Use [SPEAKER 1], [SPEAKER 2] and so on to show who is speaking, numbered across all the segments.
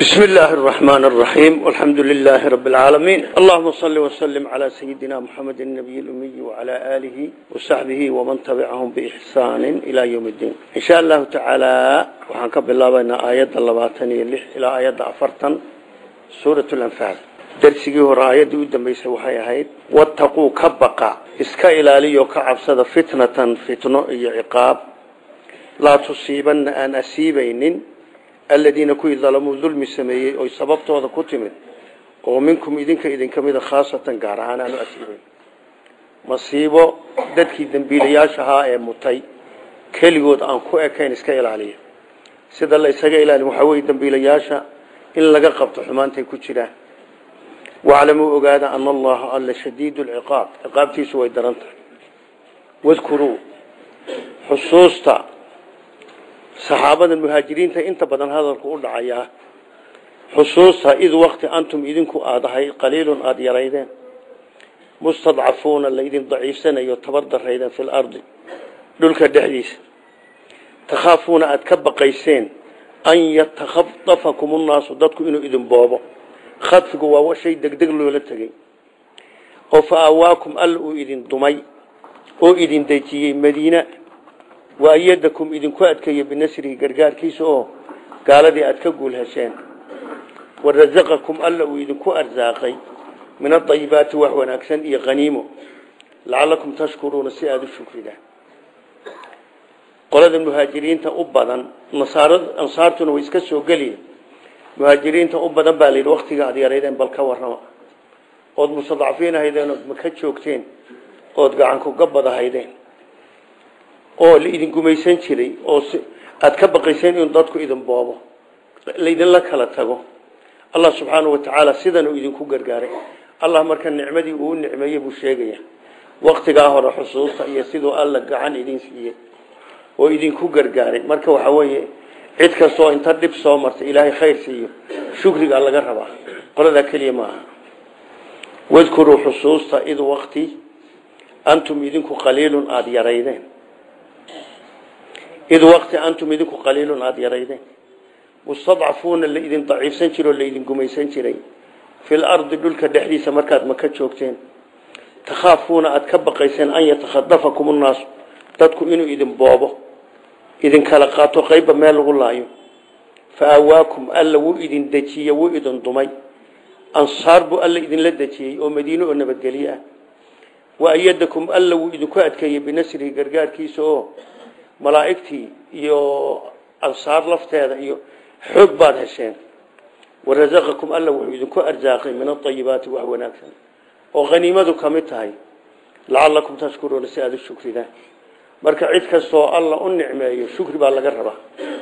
[SPEAKER 1] بسم الله الرحمن الرحيم والحمد لله رب العالمين اللهم صل وسلم على سيدنا محمد النبي الأمي وعلى آله وصحبه ومن تبعهم بإحسان إلى يوم الدين إن شاء الله تعالى وحنكب الله بين آيات اللباتني اللح إلى آيات عفرتا سورة الأنفال درسي هو آيات قدام بيسوحي هيد واتقوا كبقى اسكا إلالي وكعبصد فتنة فتنة عقاب لا تصيبن أن أسيبين aladiina kuwii dalamuu dulmi sameeyey oy sababtooda ku timid oo minkum idinka idinka mida khaasatan gaar ahaan aanu asiibayn masiibo dadkii dembiilayaashahaa ee mutay keligood aan ku ekayn iska ilaaliya sida la isaga ilaali waxaa weye dembiilayaasha in laga qabto xumaantay ku jiraan waclamuu ogaada ana allaha alla shadiidu lciqaab ciqaabtiisu way daran tahay wadkuruu xusuusta saxaabada muhaajiriinta inta badan hadalku u dhacayaa xusuusta id wakti antum idinku aada ahay qaliilun aada yaraydeen mustadcafuuna laydin daciifsanayo tabar daraydeen fi lardi dhulka dhexdiisa takhaafuuna aada ka baqayseen an yatakhadafakum unnaasu dadku inuu idin boobo khadfigu waa shay degdeg loola tegey oo fa aawaakum alla uu idin dumay oo idin dejiyey madiina waayadakum idinku adkeeyo binasrihi gargaarkiisa oo gaaladii aad ka guul hesheen warasaqakum alla uu idinku arsaaqay min adayibaati wax wanaagsan iyo qaniimo lacalakum tashkuruuna si aada u shukridaan qolada muhaajiriinta u badan ansaartuna way iska soo geliya muhaajiriinta u badan baa layidhi waktiga aad yaraydeen bal ka warrama ood mustadcafiin ahaydeen ood maka joogteen ood gacankuga badahaydeen oo la idin gumaysan jiray oo aada ka baqayseen inuu dadku idin boobo laydinla kala tago allah subxaanau watacaala sidan uu idinku gargaaray allah marka nicmadii uu nicmeeyey buu sheegaya waktigaa hore xusuusta iyo siduu alla gacan idin siiyey oo idinku gargaaray marka waxaa weeye cid kastoo inta dhib soo martay ilaahay khayr siiyo shukrigaa laga rabaa qoladaa keliya ma aha wadkuruu xusuusta id wakti antum idinku qaliilun aada yaraydeen id waqti antum idinku qaliilun aada yaraydeen mustadcafuuna laydin daciifsan jiro o laydin gumaysan jiray fil ardi dhulka dhexdiisa markaad maka joogteen takhaafuuna aada ka baqayseen an yatakhadafakum unnaasu dadku inuu idin boobo idin kala qaato qeybba meel lagu laayo fa aawaakum alla wuu idin dejiye wuu idin dumay ansaar buu alla idinla dejiyey oo madiine oo nabadgelye ah wa ayadakum alla wuu idinku adkeeyey binasrihi gargaarkiisa oo malaa'igtii iyo ansaar lafteeda iyo xoog baad hesheen warasaqakum alla wuxuu idinku arsaaqay min aayibaati wax wanaagsan oo haniimadu ka mid tahay lacalakum tashkuruuna si aada u shukridaan marka cid kastoo alla u nicmeeyo shukri baa laga rabaa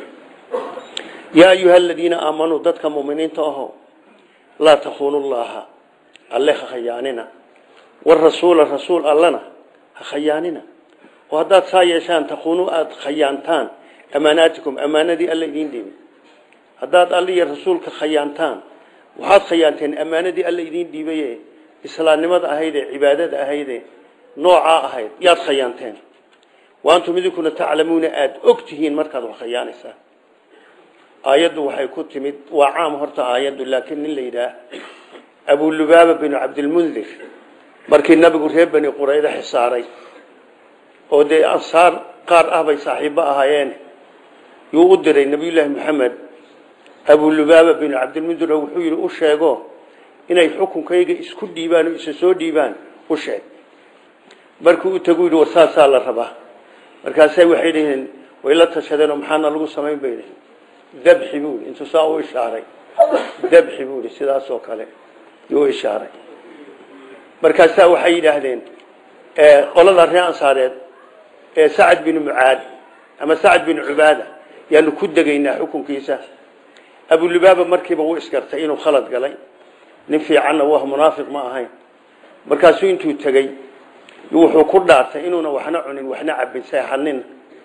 [SPEAKER 1] yaa ayuha aladiina aamanuu dadka muminiinta aho laa takuunu llaha alle ha khayaanina warasuula rasuul allana ha khayaanina oo haddaad saa yeeshaan takuunu aada khayaantaan amaanaatikum ammaanadii alla idiin dhiibay haddaad alla iyo rasuulka khayaantaan waxaad khayaanteen ammaanadii alla idiin dhiibaye islaamnimada ahaydee cibaadada ahaydee noocaa ahayd yaad khayaanteen wa antum idinkuna taclamuuna aada og tihiin markaad wax khayaanaysaan aayaddu waxay ku timid waa caam horta aayaddu laakiin nin la yidhaah abulubaaba binu cabdilmundir markii nabigu reer bani qurayda xisaaray oo dee ansaar qaar ah bay saaxiibo ahaayeen yuu u diray nabiyullaahi maxamed abulubaaba binu cabdilmundir oo wuxuu yidhi u sheego inay xukunkayga isku dhiibaan oo isa soo dhiibaan u sheeg markuu u tagu yidhi war saasaa la rabaa markaasay waxay dhaheen way la tashadeen oo maxaana lagu samayn bay dhaheen dabxi buu yidhi intuu saa u ishaaray dabxi buu yidhi sidaasoo kale yuu ishaaray markaasaa waxay yidhaahdeen qolada reer ansaareed ee sacad binu mucaad ama sacad binu cubaada yaanu ku degaynaa xukunkiisa abulubaaba markiiba wuu isgartay inuu khalad galay nin fiicanna wah munaafiq ma ahayn markaasuu intuu tegey wuxuu ku dhaartay inuuna waxna cunin waxna cabin seexanin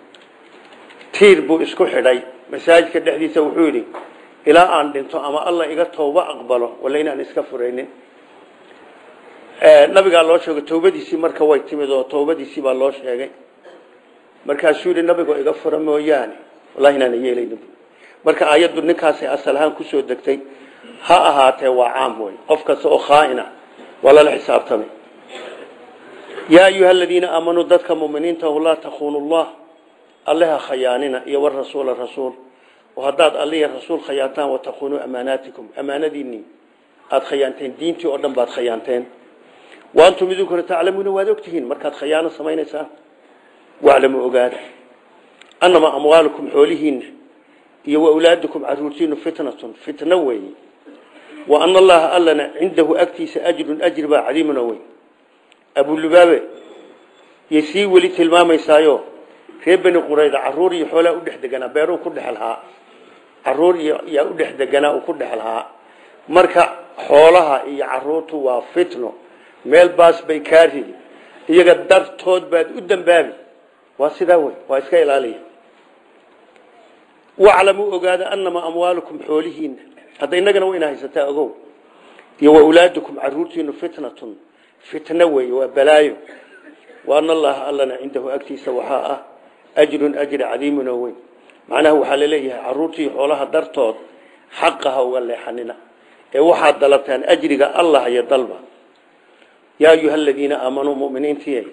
[SPEAKER 1] tiir buu isku xidhay masaajidka dhexdiisa wuxuu yidhi ilaa aan dhinto ama alla iga tooba aqbalo wala inaan iska furaynin nabigaa loo sheegay towbadiisii marka way timid oo towbadiisii baa loo sheegay markaasuu yidhi nabigoo iga fura mooyaane wallahi inaana yeelaynin marka aayaddu ninkaasay asal ahaan kusoo degtay ha ahaatee waa caam wey qof kasta oo khaaina waa lala xisaabtamay yaa ayuha aladiina aamanuu dadka muminiinta laa takuunu llah alleha khayaanina iyo warasuula rasuul oo haddaad alliya rasuul khayaantaan watakuunuu amaanaatikum amaanadiinii aada khayaanteen diintii oo dhan baad khayaanteen wa antum idinkuna taclamuuna waad ogtihiin markaad khayaano samaynaysaan waclamu ogaada annamaa amwaalukum xoolihiinna iyo waawlaadukum caruurtiinu fitnatun fitno weeye wa ana allaha allana cindahu agtiisa ajrun ajri baa cadiimun oo weyn abulubaabe yay sii weli tilmaamaysaayo reer beni qurayda caruur iyo xoolaa u dhex deganaa beeruu ku dhex lahaa caruur iyo yaa u dhex deganaa uu ku dhex lahaa marka xoolaha iyo caruurtu waa fitno meel baas bay kaa ridi iyaga dartood baad u dambaabi waa sidaa wey waa iska ilaaliya waclamuu ogaada annamaa amwaalukum xoolihiina hadda innagana wayna haysataa ogow iyo waawlaadukum caruurtiinu fitnatun fitno weeye waa balaayo wa ana allaha allana cindahu agtiisa waxaa ah ajrun ajri cadiimun oo weyn macnaha waxaa laleeyahay caruurtii xoolaha dartood xaqa ha uga leexanina ee waxaad dalabtaan ajriga allah iyo dalba yaa ayuha aladiina aamanuu muminiintii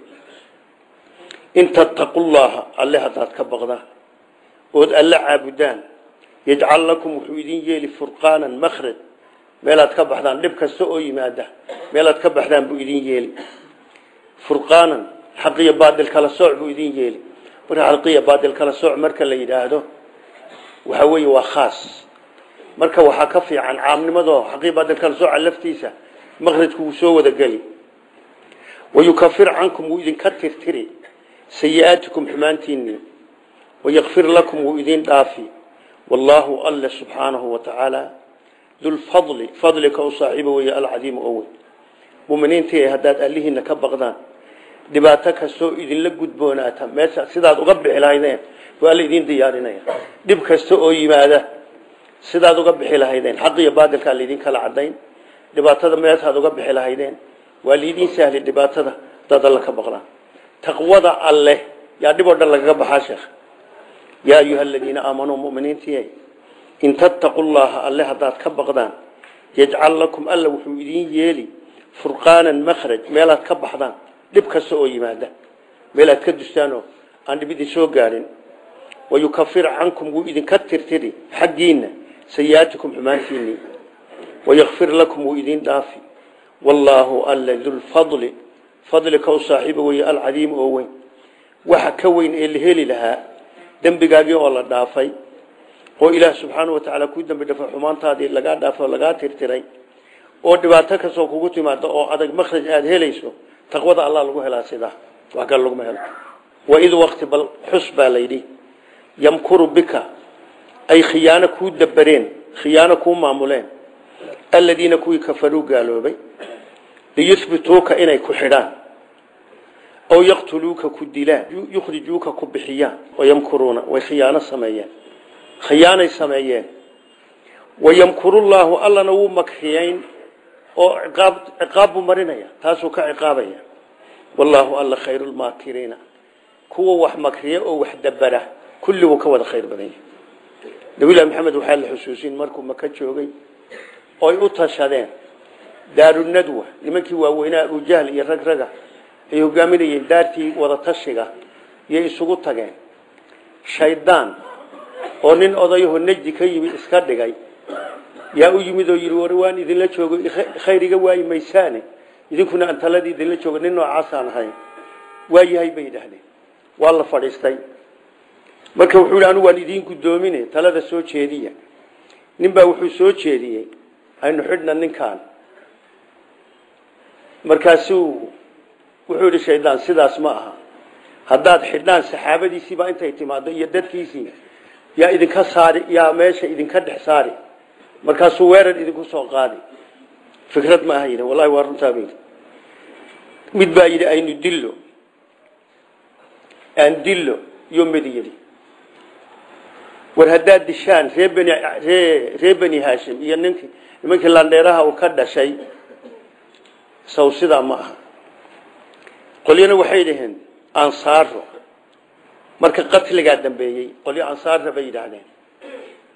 [SPEAKER 1] in tattaqu llaha alle haddaad ka baqdaan ood alle caabudaan yajcal lakum wuxuu idin yeeli furqaanan makhraj meelaad ka baxdaan dhib kasta oo yimaada meelaad ka baxdaan buu idin yeeli furqaanan xaqiyo baadil kala sooc buu idin yeeli marka xaqiyo baadil kala sooc marka la yidhaahdo waxa weeye waa khaas marka waxaa ka fiican caamnimadoo xaqiyo baadil kala sooca laftiisa makhrajku wuu soo wada geli wayukafir cankum wuu idinka tirtiri sayi-aatikum xumaantiinii wayakfir lakum wuu idin dhaafi wallaahu alle subxaanahu wa tacaala dulfadli fadlika u saaxiibo weeye alcadiimu oo weyn muminiintii haddaad allihiina ka baqdaan dhibaato kastoo idinla gudboonaata meesha sidaad uga bixi lahaydeen waa la idin diyaarinaya dhib kasta oo yimaada sidaad uga bixi lahaydeen xaq iyo baadilkaa laydin kala cadayn dhibaatada meeshaad uga bixi lahaydeen waa laydin sahli dhibaatada hadaad alla ka baqdaan taqwada alleh yaa dhib oo dhan lagaga baxaa sheekh yaa ayuha aladiina aamanuu muminiintii in tattaqu llaha alle haddaad ka baqdaan yajcal lakum alla wuxuu idin yeeli furqaanan makhraj meelaad ka baxdaan dhib kasta oo yimaada meelaad ka dustaanoo aan dhib idin soo gaadhin wayukafir cankum wuu idinka tirtiri xaggiinna sayi-aatikum xumaantiinii wayakfir lakum wuu idin dhaafi wallaahu alla dulfadli fadlika u saaxiibo weeye alcadiimu oo weyn waxa ka weyn ee la heli lahaa dembigaagii oo la dhaafay oo ilaah subxaana wa tacaala kuu dambi dhafay xumaantaadii lagaa dhaafay oo lagaa tirtiray oo dhibaato kastoo kugu timaado oo adag makhraj aada helayso taqwada allah lagu helaa sidaa wax kale laguma helo waid waqti bal xus baa layidhi yamkuru bika ay khiyaano kuu dabareen khiyaano kuu maamuleen aladiina kuwii kafaruu gaaloobay liyuhbituuka inay ku xidhaan aw yaqtuluuka ku dilaan yukhrijuuka ku bixiyaan wayamkuruuna way khiyaano sameeyeen khiyaanay sameeyeen wayamkurullaahu allana wuu makriyeyn oo ciqaab ciqaab buu marinaya taasuu ka ciqaabaya wallaahu alla khayrulmaakiriina kuwa wax makriya oo wax dabara kulli wuu ka wada khayr badan yahay nabilahi maxamed waxaa la xusuusin markuu maka joogay oy u tashadeen daarunadwa nimankii waaweynaa abujahl iyo rag raga ay hogaaminayeen daartii wada tashiga iyo isugu tageen shaydaan oo nin odayaho nejdi ka yimi iska dhigay yaa u yimid oo yidhi war waan idinla joogo khayr iga waayi maysaane idinkuna aan taladii idinla joogo nin noocaasaan ahay waa yahay bay yidhaahdeen waa la fadhiistay marka wuxuu yidhi anigu waan idiin guddoomine talada soo jeediya nin baa wuxuu soo jeediyey aynu xidhna ninkaan markaasuu wuxuu yidhi shaydaan sidaas ma aha haddaad xidhaan saxaabadiisiibaa intay timaado iyo dadkiisii yaa idinka saari yaa meesha idinka dhex saari markaasuu weerar idinku soo qaadi fikrad ma aha yidhi wallahi waa runtaa bayidhi mid baa yidhi aynu dillo aan dillo iyo mid yidhi war haddaad dishaan ree beni ree ree beni haashim iyo ninkii nimankii landheeraha uu ka dhashay saw sidaa ma aha qolyana waxay dhaheen ansaaro marka qatligaa dambeeyey qolyo ansaarra bay yidhaahdeen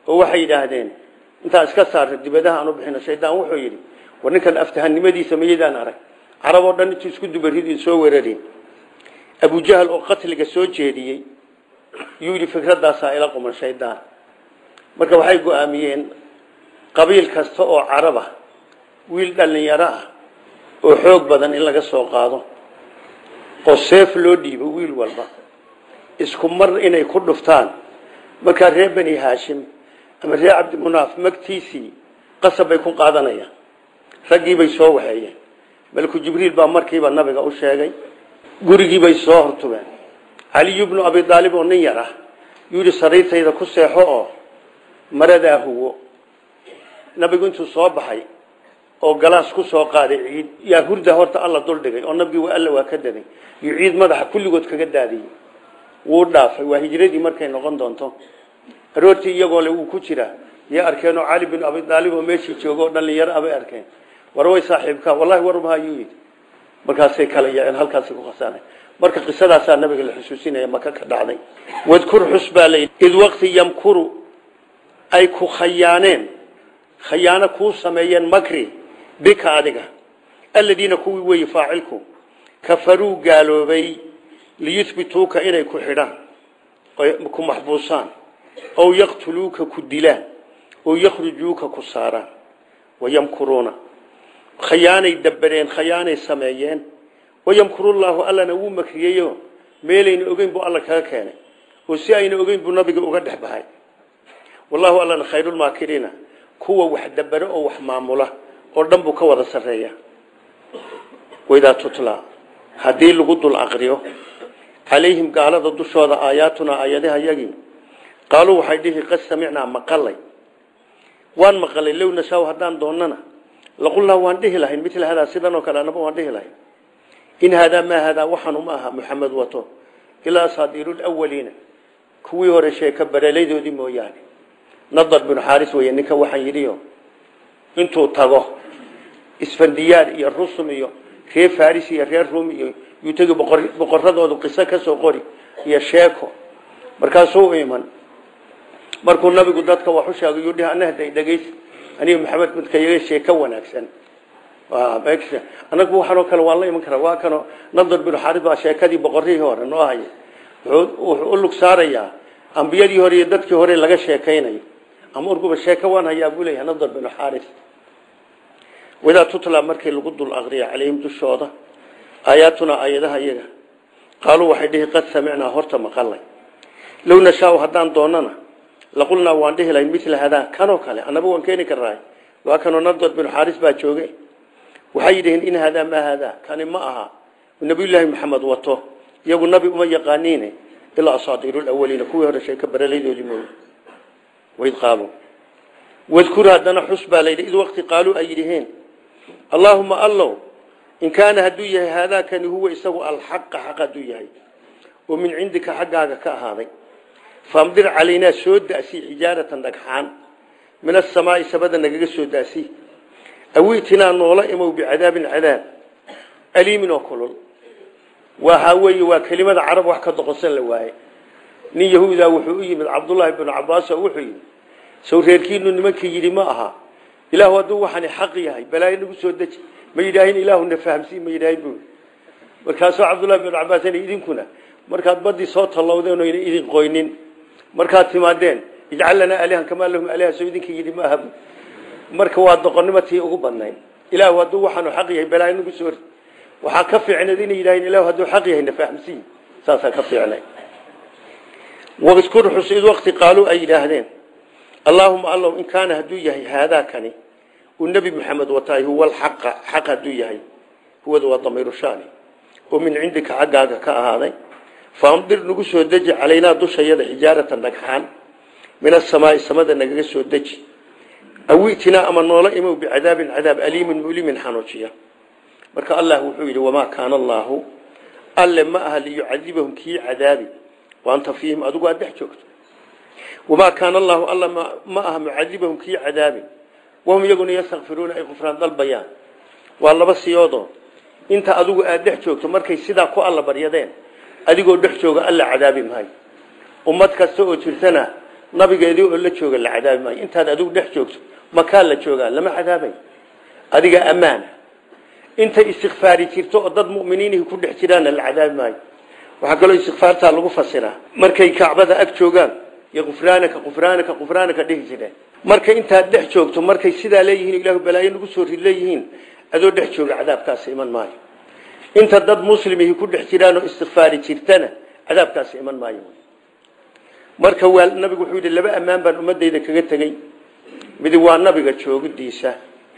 [SPEAKER 1] oo waxay yidhaahdeen intaa iska saarta dibadaha aan u bixino shaydaan wuxuu yidhi war ninkan aftahanimadiisa mayadaan arag carab oo dhan intuu isku dubaridin soo weerarin abujahal oo qatliga soo jeediyey yuu yidhi fikradaasaa ila quman shaydaan marka waxay go-aamiyeen qabiil kasta oo carab ah wiil dhallinyaro ah oo xoog badan in laga soo qaado oo seef loo dhiibo wiil walba isku mar inay ku dhuftaan markaa reer bani haashim ama reer cabdimunaaf magtiisii qasab bay ku qaadanayaan raggiibay soo waxeeyeen malku jibriil baa markiiba nabiga u sheegay gurigiibay soo hortubeen caliyu bnu abi aalib oo nin yar ah yuu yidhi sariirtayda ku seexo oo maradaa huwo nabigu intuu soo baxay oo galaas ku soo qaaday ciid yaa hurda horta alla duldhigay oo nabigii waa alla waa ka daday iyo ciid madaxa kulligood kaga daadiyey wuu dhaafay waa hijradii markay noqon doonto aroortii iyagoo le wuu ku jiraa yaa arkeen oo cali bin abi aalib oo meeshii jooga oo dhallinyaro abay arkeen war way saaxiibkaa wallahi warma ayuu yidhi markaasay kala yaaceen halkaasay ku qasaanay marka qisadaasaa nabiga la xusuusinaya maka ka dhacday wadkur xus baa layidhi id waqti yamkuru ay ku khayaaneen khayaano kuu sameeyeen makri bika adiga aladiina kuwii weeye faacilku kafaruu gaaloobay liyuhbituuka inay ku xidhaan ku maxbuusaan ow yaqtuluuka ku dilaan ow yakhrujuuka ku saaraan wayamkuruuna khayaanay dabareen khayaanay sameeyeen wayamkurullaahu allana wuu makriyeyo meelayna ogeyn buu alla kaga keenay oo si ayna ogeyn buu nabiga uga dhex bahay wallahu allana khayrulmaakiriina kuwa wax dabero oo wax maamula oo dhan buu ka wada sarreeya waidaa tutla haddii lagu dul aqriyo calayhim gaalada dushooda aayaatunaa aayadaha yagii qaaluu waxay dhihi qad samicnaa maqalay waan maqalay low nashaa haddaan doonana laqulnaa waan dhihi lahayn mila hadaa sidan oo kale anaba waan dhihi lahayn in haadaa maa haadaa waxaanu ma aha muxamed wato ilaa asaadiiru lwaliina kuwii hore sheeka bareladoodii mooyaane nadar binu xaaris wey ninka waxaan yidhiyo intuu tago isfandiyaar iyo rusum iyo reer faris iyo reer rum iyo yuu tegi boqoradoodu qiso ka soo qori iyo sheeko markaasuu iman markuu nabigu dadka wax u sheegay yuu dhihi anahday dhegays aniga maxamed midka yaga sheeko wanaagsan anagu waxaanoo kale waan la iman karaa waa kano nadar binu xaaris baa sheekadii boqorihii hore noo haya wuxuu u lug saarayaa ambiyadii hore iyo dadkii hore laga sheekaynayo ama urguba sheeko waan hayaa buu leeyahay nadar binu xaaris wadaa tutla markii lagu dul aqriya calayhim dushooda aayaatuna aayadaha iyaga qaaluu waxay dhihi qad samicnaa horta maqalay low nashaau haddaan doonana laqulnaa waan dhihi lahayn mila hadaa kanoo kale annaba waan keeni karnaay waa kanoo nadar binu xaaris baa jooge waxay yidhaheen in haadaa maa haadaa kani ma aha nabiyullaahi maxamed wato iyagu nabi uma yaqaaniine ilaa asaadiiru lawaliina kuwii hore sheeka bareladoodii mooye waid qaaluu wadkur haddana xus baa layidhi id waqti qaaluu ay yidhaheen allaahuma allow in kaana hadduu yahay haadaakani huwa isagu alxaqa xaq hadduu yahay oo min cindika xaggaaga ka ahaaday faamdir calaynaa soo da'si xijaaratan dhagxaan min asamaai samada nagaga soo da'si awiitinaa noola imow bicadaabin cadaab aliimin oo kulul waxaa weeye waa kelimada carab wax ka doqonsan la waaye nin yahuuda wuxuu u yimid cabdullaahi binu cabaas oo wuxuu yidhi sow reerkiinu nimankii yidhi ma aha ilaahu hadduu waxani xaq yahay balaayo nagu soo deji ma yidhaahin ilaahuna fahamsiin ma yidhaahin buu markaasuu cabdullahi binu cabaas idinkuna markaad badii soo tallowdeen oyna idin qoynin markaad timaadeen ijcal lanaa alihan kamaa lahum aliha soo idinkii yidhi ma aha marka waa doqonnimo tii ugu badnayd ilaahu hadduu waxaanu xaq yahay balaayo nagu soo waxaa ka fiicneed inay yidhaaheen ilaahu hadduu xaq yahay na fahamsiin saasaa ka fiicnay wadkur xus id waqti qaaluu ay yidhaahdeen allaahuma allow in kaana hadduu yahay haadaakani uu nebi maxamed wataay huwa alxaqa xaq hadduu yahay huwada waa damiiru shaani oo min cindika xaggaaga ka ahaaday faamdir nagu soo deji calaynaa dushayada xijaaratan dhagxaan min asamaai samada nagaga soo deji awitinaa ama noola imow bicadaabin cadaab aliimin mulimin xanuujiya marka allah wuxuu yidhi wamaa kaana allaahu alle ma aha liyucadibahum kii cadaabi waanta fiihim adigu aad dhex joogto wamaa kaana allaahu alla ma aha mucadibahum kii cadaabi wahum iyaguna yastakfiruuna ay qufraan dalbayaan waa laba siyoodoo inta adigu aad dhex joogto markay sidaa ku alla baryadeen adigoo dhex jooga alla cadaabi maayo ummad kasta oo jirtana nabigeedii oo la jooga la cadaabi maayo intaad adigu dhex joogto makaa la joogaa lama cadaabay adiga ammaana inta istikfaari jirto oo dad mu'miniinihi ku dhex jiraanna la cadaabi maayo waxaa kaloo istikfaartaa lagu fasiraa markay kacbada ag joogaan iyo qufraanaka qufraanaka qufraanaka dhihi jireen marka intaad dhex joogto markay sidaa leeyihiin ilaahu balaayo nagu soo rid leeyihiin adoo dhex jooga cadaabkaasi iman maayo inta dad muslimihi ku dhex jiraan oo istikfaari jirtana cadaabkaasi iman maayo marka waa nabigu wuxuu yidhi laba ammaan baan ummadayda kaga tegey midi waa nabiga joogidiisa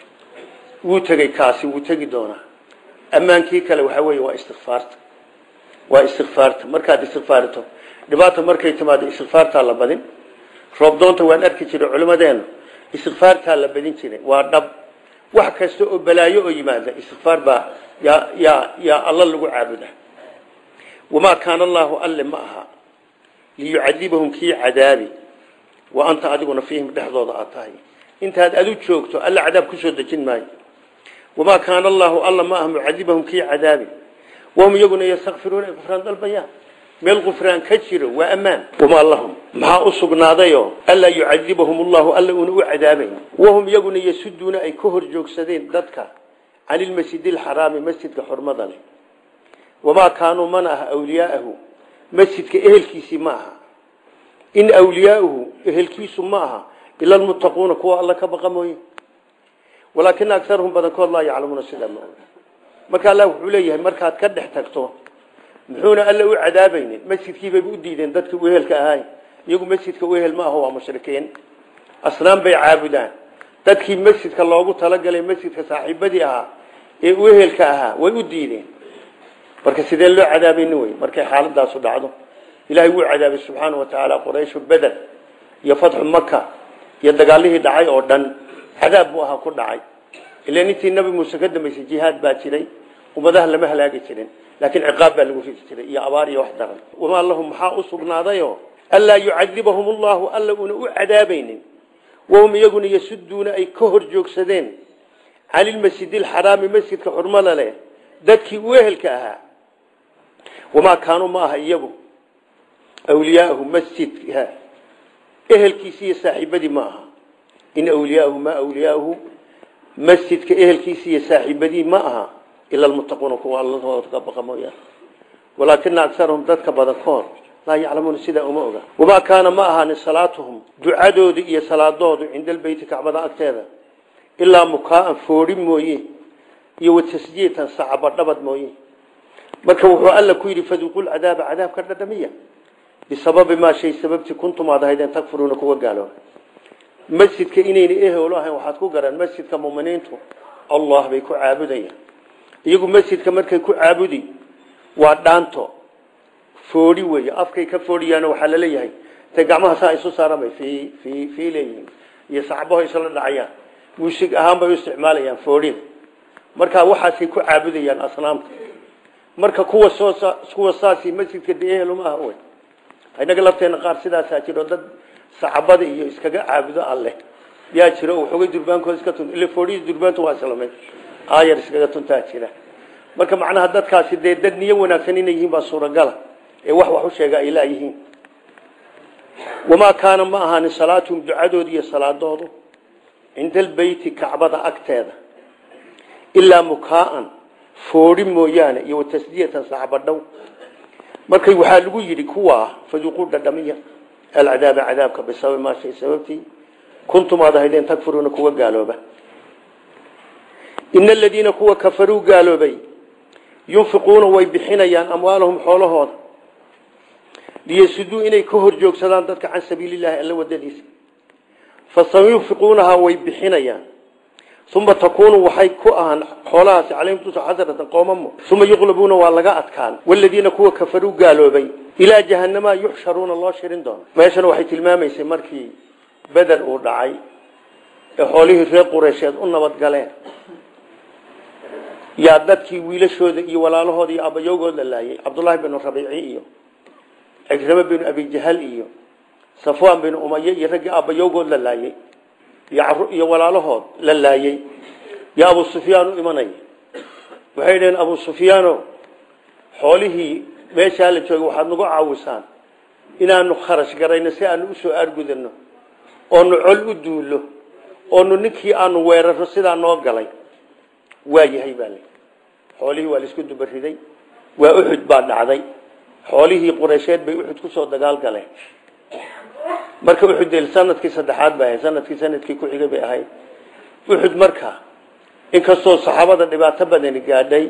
[SPEAKER 1] wuu tegey kaasi wuu tegi doonaa ammaankii kale waxaa weeye waa istikfaarta waa istikfaarta markaad istikfaarto dhibaata markay timaado istikfaartaa la badin roobdoonta waan arki jiray culimadeena istikfaartaa la badin jiray waa dhab wax kasta oo balaayo oo yimaada istikfaar baa yaa yaa yaa alla lagu caabuda wamaa kaana allaahu alle ma aha liyucadibahum kii cadaabi wa anta adiguna fiihim dhexdooda aad tahay intaad adu joogto alla cadaab kusoo dejin maayo wamaa kaana allaahu alla ma aha mucadibahum kii cadaabi wahum iyaguna yastakfiruuna ay qufraan dalbayaan meel qufraan ka jiro waa ammaan wamaa lahum maxaa u sugnaadayoo anlaa yucadibahum allahu alla una u cadaabayn wahum iyaguna yasuduuna ay ka hor joogsadeen dadka can ilmasjidi alxaraami masjidka xurmada leh wamaa kaanuu mana aha awliyaaahu masjidka ehelkiisii ma aha in awliyaauhu ehelkiisu ma aha ila almuttaquuna kuwa alla ka baqa mooye walaakina agarahum badankood laa yaclamuuna sidaa ma oga marka allah wuxuu leeyahay markaad ka dhex tagto muxuuna alla u cadaabaynin masjidkiibay u diideen dadka u ehelka ahay iyagu masjidka u ehel ma aho waa mushrikiin asnaan bay caabudaan dadkii masjidka loogu talagalay masjidka saaxiibadii ahaa ee u ehelka ahaa way u diideen marka sidee loo cadaabayni wey markay xaaladaasu dhacdo ilaahay wuu cadaabay subxaana wa tacaala qurayshu beder iyo fatxu maka iyo dagaalihii dhacay oo dhan cadaab buu ahaa ku dhacay ilan intii nabi muuse ka dambaysay jihaad baa jiray ummadaha lama halaagi jirin laakiin ciqaab baa lagu ridi jiray iyo abaar iyo wax daran wamaa lahum maxaa u sugnaadayo anlaa yucadibahum allahu alla una u cadaabaynin wahum iyaguna yasuduuna ay ka hor joogsadeen can ilmasjidi alxaraami masjidka xurmada leh dadkii u ehelka ahaa wamaa kaanuu ma aha iyagu awliyaahu masjidka ehelkiisi iyo saaxiibadii ma aha in awliyaahu ma awliyaahu masjidka ehelkiisi iyo saaxiibadii ma aha ila almuttaquuna kuwa allahooda ka baqa mooyaane walaakina agarahum dadka badankood laa yaclamuuna sidaa uma oga wamaa kaana ma ahaanin salaatuhum ducadoodu iyo salaadoodu cinda albeyti kacbada agteeda ilaa mukaaan foori mooye iyo watasjiitan sacabadhabad mooye marka wuxuu alla ku yidhi faduqu lcadaaba cadaabka dhadhamiya bisababi maa shay sababtii kuntum aad ahaydeen takfuruuna kuwa gaalooba masjidka inayna ehelo ahayn waxaad ku garan masjidka muminiintu allah bay ku caabudayaan iyagu masjidka markay ku caabudi waa dhaanto foori weeye afkay ka fooriyaan waxaa laleeyahay intay gacmaha saa isu saaramay fi fi fii leeyihiin iyo sacbaho isla dhacayaan muusig ahaan bay u isticmaalayaan foodhin marka waxaasay ku caabudayaan asnaamta marka kuwa soo kuwa saasi masjidka de ehel uma aha wey inaga lafteena qaar sidaasaa jiro dad sacabada iyo iskaga caabudo alleh yaa jiro waxoogay durbaankooda iska tun ila foodhihii durbaantu waa islamay aayar iskaga tuntaa jira marka macnaha dadkaasi dee dad niyo wanaagsan inay yihiin baa suuragala ee wax wax u sheega ay laayihiin wamaa kaana ma ahaanin salaatuhum ducadoodu iyo salaadoodu cinda albeyti kacbada agteeda ilaa mukaaan foodhi mooyaane iyo watasdiyatan sacbadhow markay waxaa lagu yidhi kuwaa faduquu dhadhamiya alcadaaba cadaabka bisababi maa shay sababtii kuntum aad ahaydeen takfuruuna kuwa gaalooba ina aladiina kuwa kafaruu gaaloobay yunfiquuna way bixinayaan amwaalahum xoolahooda liyasuduu inay ka hor joogsadaan dadka can sabiilillahi alla wadadiisa fasayunfiquunahaa way bixinayaan uma takuunu waxay ku ahaan xoolahaasi calayhim tusa xasratan qoomamo uma yuqlabuuna waa laga adkaan waladiina kuwa kafaruu gaaloobay ilaa jahanamaa yuxsharuuna loo shirin doono meeshana waxay tilmaamaysay markii beder uu dhacay ee xoolihii reer qureysheed u nabadgaleen yaa dadkii wiilashooda iyo walaalahooda iyo abayowgood la laayay cabdullaahi binu rabiici iyo cikrame binu abijahal iyo safwaan binu umaye iyo raggii abayowgood la laayay iyo walaalahood la laayay yaa abu sufyaan u imanaya waxay dhaheen abu sufyaano xoolihii meeshaa la joogay waxaad nagu caawisaan inaanu kharash garayno si aanu usoo aargudano oonu col u duulo oonu ninkii aanu weeraro sidaa noo galay waa yahay baa li xoolihii waa laisku dubariday waa uxud baa dhacday xoolihii qureysheed bay uxud kusoo dagaal galeen marka uxud sanadkii saddexaad bay ahayd sanadkii sanadkii ku xigay bay ahayd uxud marka inkastoo saxaabada dhibaato badani gaadhay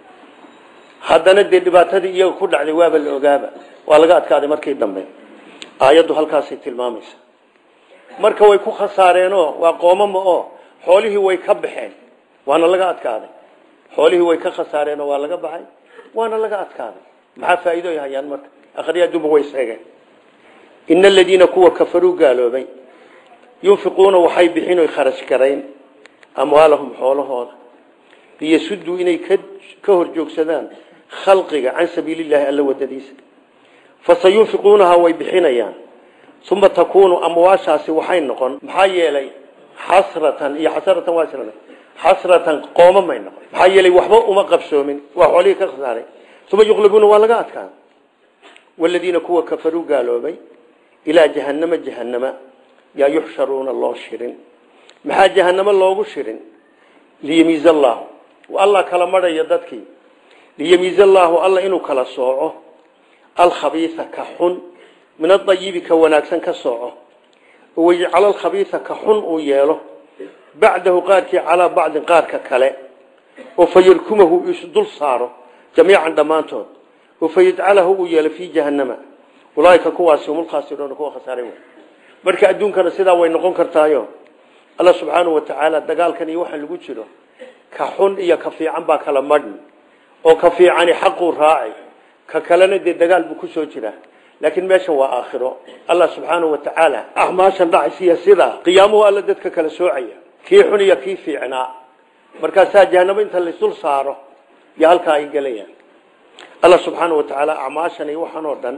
[SPEAKER 1] haddana dee dhibaatadii iyaga ku dhacday waaba la ogaaba waa laga adkaaday markii dambe aayaddu halkaasay tilmaamaysa marka way ku khasaareenoo waa qoomama oo xoolihii way ka baxeen waana laga adkaaday xoolihii way ka khasaareenoo waa laga baxay waana laga adkaaday maxaa faa'iido ay hayaan marka akhriya duba way sheegeen in aladiina kuwa kafaruu gaaloobay yunfiquuna waxay bixin oy kharash garayn amwaalahum xoolahooda liyasuduu inay ka hor joogsadaan khalqiga can sabiilillahi alla wadadiisa fasayunfiquunaha way bixinayaan uma takuunu amwaashaasi waxay noqon maxaa yeelay xasratan iyo xasratan waa isla xasratan qooma may noqon maxaa yeelay waxba uma qabsoomin waa xoolihii ka khasaaray uma yuqlabuuna waa laga adkaan waladiina kuwa kafaruu gaaloobay ilaa jahannama jahannama yaa yuxsharuuna loo shirin maxaa jahannamo loogu shirin liyamiiz allaahu allah kala marhaya dadkii liyamiiz allaahu alla inuu kala sooco alkhabiisa ka xun min adayibi ka wanaagsan ka sooco wayajcala alkhabiisa ka xun uu yeelo bacdahu qaarkii calaa bacdin qaarka kale oo fayarkumahu isdul saaro jamiican dhammaantood oo fayajcalahu uu yeelo fii jahannama ulaaika kuwaasi humulkhaasiruuna kuwa khasaaray wey marka adduunkana sidaa way noqon kartaayo alla subxaanahu watacaala dagaalkan iyo waxaan lagu jiro ka xun iyo ka fiican baa kala madhni oo ka fiicani xaquu raaci ka kalena dee dagaal buu kusoo jiraa laakiin meeshan waa aakhiro allah subxaanahu watacaala acmaashan dhacaysiya sidaa qiyaamuhu alla dadka kala soocaya kii xun iyo kii fiicnaa markaasaa jahanamo inta laysdul saaro iyo halkaa ay gelayaan allah subxaanahu watacaala acmaashan iyo waxaan oo dhan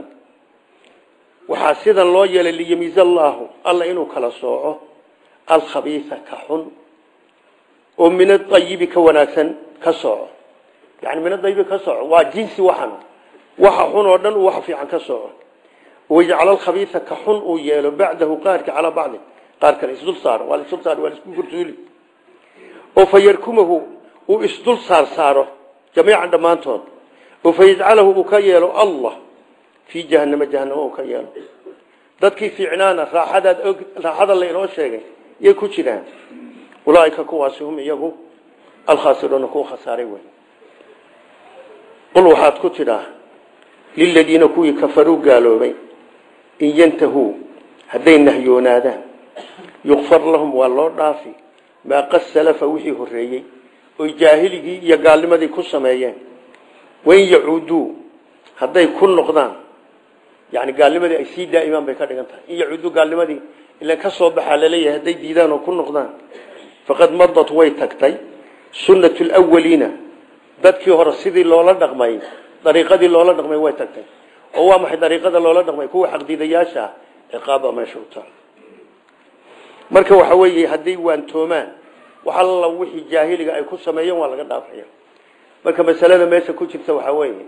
[SPEAKER 1] waxaa sidan loo yeelay liyamiiz allaahu alla inuu kala sooco alkhabiisa ka xun oo min aayibi ka wanaagsan ka sooco yani min aayibi ka sooco waa jinsi waxan waxa xun oo dhan uu wax fiican ka sooco wayajcal alkhabiisa ka xun uu yeelo bacdahu qaarka calaa bacdi qaar kale isdul saaro waa isdul saaro waa isku gursuuli oo fayarkumahu uu isdul saar saaro jamiican dhammaantood oo fayajcalahu uu ka yeelo allah fii jahanama jahanamo uu ka yeelo dadkii fiicnaana raaxadaad og raaxada la inoo sheegay yay ku jiraan ulaaika kuwaasi hum iyagu alkhaasiruuna kuwa khasaaray wey qul waxaad ku tidhaa liladiina kuwii kafaruu gaaloobay in yantahuu hadday nahyoonaadaan yukfar lahum waa loo dhaafi maa qad salafa wixii horreeyey oy jaahiligii iyo gaalnimadii ku sameeyeen wain yacuuduu hadday ku noqdaan yani gaalnimadii ay sii daa'imaan bay ka dhigan tahay in yacuuduu gaalnimadii ilan ka soo baxaa laleeyahay hadday diidaan oo ku noqdaan faqad madat way tagtay sunnatu lwaliina dadkii hore sidii loola dhaqmay dariiqadii loola dhaqmay way tagtay oo waa maxay dariiqada loola dhaqmay kuwa xaqdiidayaasha ah ciqaaba meesha u taal marka waxa weeye hadday waantoomaan wax alla wixii jaahiliga ay ku sameeyeen waa laga dhaafaya marka masalada meesha ku jirta waxaa weeye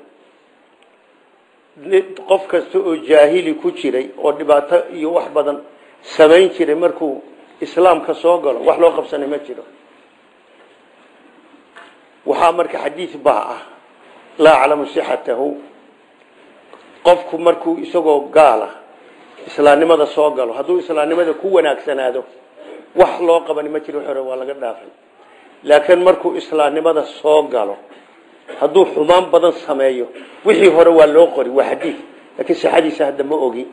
[SPEAKER 1] qof kasta oo jaahili ku jiray oo dhibaato iyo wax badan samayn jiray markuu islaamka soo galo wax loo qabsanay ma jiro waxaa marka xadiid baa ah laa aclamu sixatahu qofku markuu isagoo gaala islaamnimada soo galo hadduu islaamnimada ku wanaagsanaado wax loo qabani ma jiro hore waa laga dhaafay laakiin markuu islaamnimada soo galo hadduu xumaan badan sameeyo wixii hore waa loo qori waa xadiid laakiin sixadiisa hadda ma ogi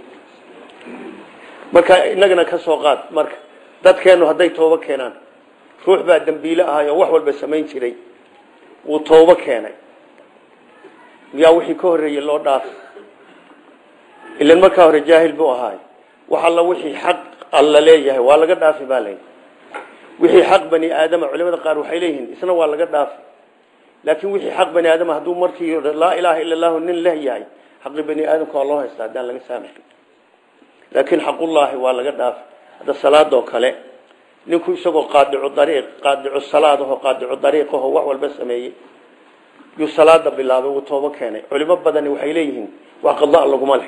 [SPEAKER 1] marka inagana ka soo qaad marka dadkeenu hadday toobo keenaan ruux baa dambiile ahay oo wax walba samayn jiray wuu toobo keenay miyaa wixii ka horreeyey loo dhaafay ilan markaa hore jaahil buu ahaay wax alla wixii xaq alla leeyahay waa laga dhaafi baa layidhi wixii xaq bani aadama culimada qaar waxay leeyihiin isna waa laga dhaafi laakiin wixii xaq bani aadama hadduu markii laa ilaaha ila allahu nin leh yahay xaqi bani aadamka waa loo haystaa haddaan laga saamaxin laakiin xaqullaahi waa laga dhaafi hadda salaadoo kale ninku isagoo qaadicu dariiq qaadicu salaadaho qaadicu dariiqaho wax walba sameeyey yuu salaada bilaabay wuu toobo keenay culimo badani waxay leeyihiin wax qada laguma leh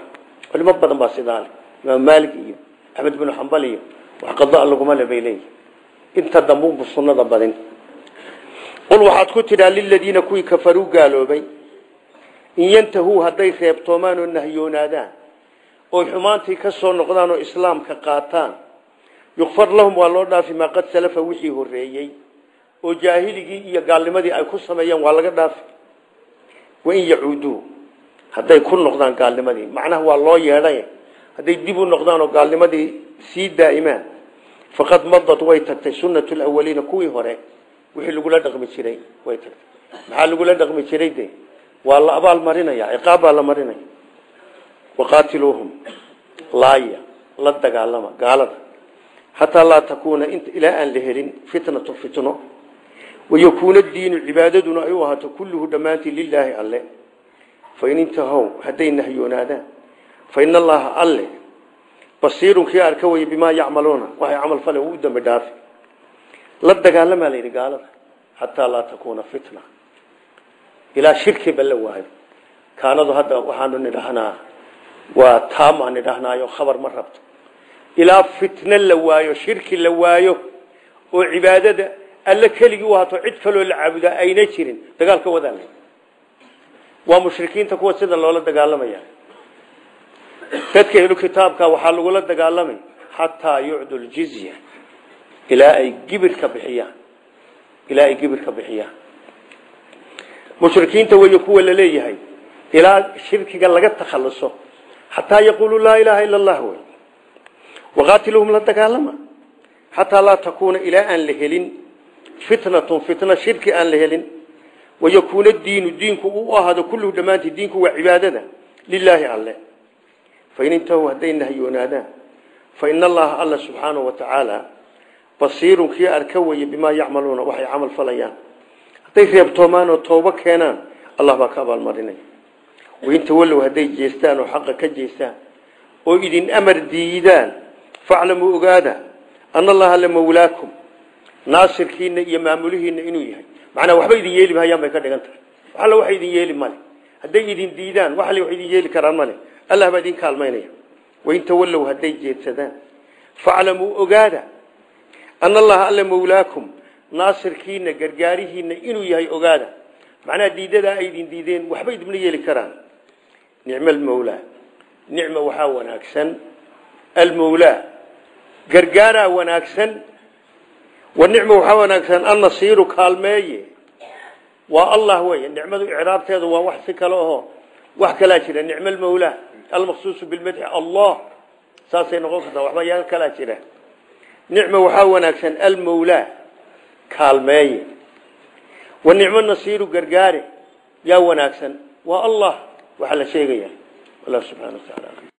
[SPEAKER 1] culimo badan baa sidaale imaam maalik iyo axmed binu xambal iyo wax qada laguma le bay leeyihi inta dambuunbu sunnada badin qul waxaad ku tidhaa liladiina kuwii kafaruu gaaloobay in yantahuu hadday reebtoomaan oo nahyoonaadaan oy xumaantii ka soo noqdaan oo islaamka qaataan yukfar lahum waa loo dhaafi maa qad salafa wixii horeeyey oo jaahiligii iyo gaalnimadii ay ku sameeyeen waa laga dhaafi wain yacuuduu hadday ku noqdaan gaalnimadii macnaha waa loo yeedhay hadday dib u noqdaan oo gaalnimadii sii daa'imaan faqad madad way tagtay sunnatu lawaliina kuwii hore wixii lagula dhaqmi jiray way tagtay maxaa lagula dhaqmi jiray de waa la abaal marinaya ciqaab baa la marinaya waqaatiluuhum laaya la dagaalama gaalada xataa laa takuuna ilaa aan la helin fitnatu fitno wayakuuna diinu cibaadaduna ay u ahaato kulluhu dhammaantii lilaahi alle fain intahow hadday nahyoonaadaan fain allaha alle basiirun kii arka waya bimaa yacmaluuna waxay camal fale u dambi dhaafi la dagaalamaa la yidhi gaalada xataa laa takuuna fitna ilaa shirkiba la waayo kaanadu hadda waxaanu nidhahnaa waa taam aan nidhahnaayo khabar ma rabto ilaa fitno la waayo shirki la waayo oo cibaadada alle keligii u hato cid kaloo la caabudaa ayna jirin dagaalka wadaan waa mushrikiinta kuwa sida loola dagaalamaya dadka ehlu kitaabka waxaa lagula dagaalamay xataa yucdu ljizya ilaa ay gibirka bixiyaan ilaa ay gibirka bixiyaan mushrikiinta wey kuwa la leeyahay ilaa shirkiga laga takhaluso xataa yaquuluu laa ilaaha ila allah wey waqaatiluhum la dagaalama xataa laa takuuna ilaa aan la helin fitnatun fitna shirki aan la helin wayakuuna diinu diinku u ahaado kulluhu dhammaantii diinku waa cibaadada lilaahi alle fain intahuu hadday nahyoonaadaan faina allaha alla subxaanahu watacaala basiirun kii arka weye bimaa yacmaluuna waxay camal falayaan hadday reebtoomaan oo toobo keenaan allah baa ka abaalmarinaya wainta wallow hadday jeestaan oo xaqa ka jeestaan oo idin amar diidaan faclamuu ogaada ana allaha la mawlaakum naasirkiina iyo maamulihiina inuu yahay macnaa waxba idin yeeli mahayaan bay ka dhigan tahay wax alla waxa idin yeeli male hadday idin diidaan wax alle wax idin yeeli karaan male allah baa idin kaalmaynaya wainta wallow hadday jeedsadaan faclamuu ogaada ana allaha alla mawlaakum naasirkiina gargaarihiina inuu yahay ogaada macnaha diidadaa ay idin diideen waxba idinma yeeli karaan nicmo almawlaa nicma waxaa wanaagsan almawlaa gargaaraa wanaagsan wa nicma waxaa wanaagsan annasiiru kaalmeeye waa allah wey nicmadu icraabteedu waa wax si kale aho wax kalaa jira nicmo almawlaa almaqsuusu bilmadxi allah saasay noqon kartaa waxba yaa kalaa jira nicma waxaa wanaagsan almawlaa kaalmeeye wa nicmo nasiiru gargaare yaa wanaagsan waa allah waxaa la sheegaya allah subxana wa taala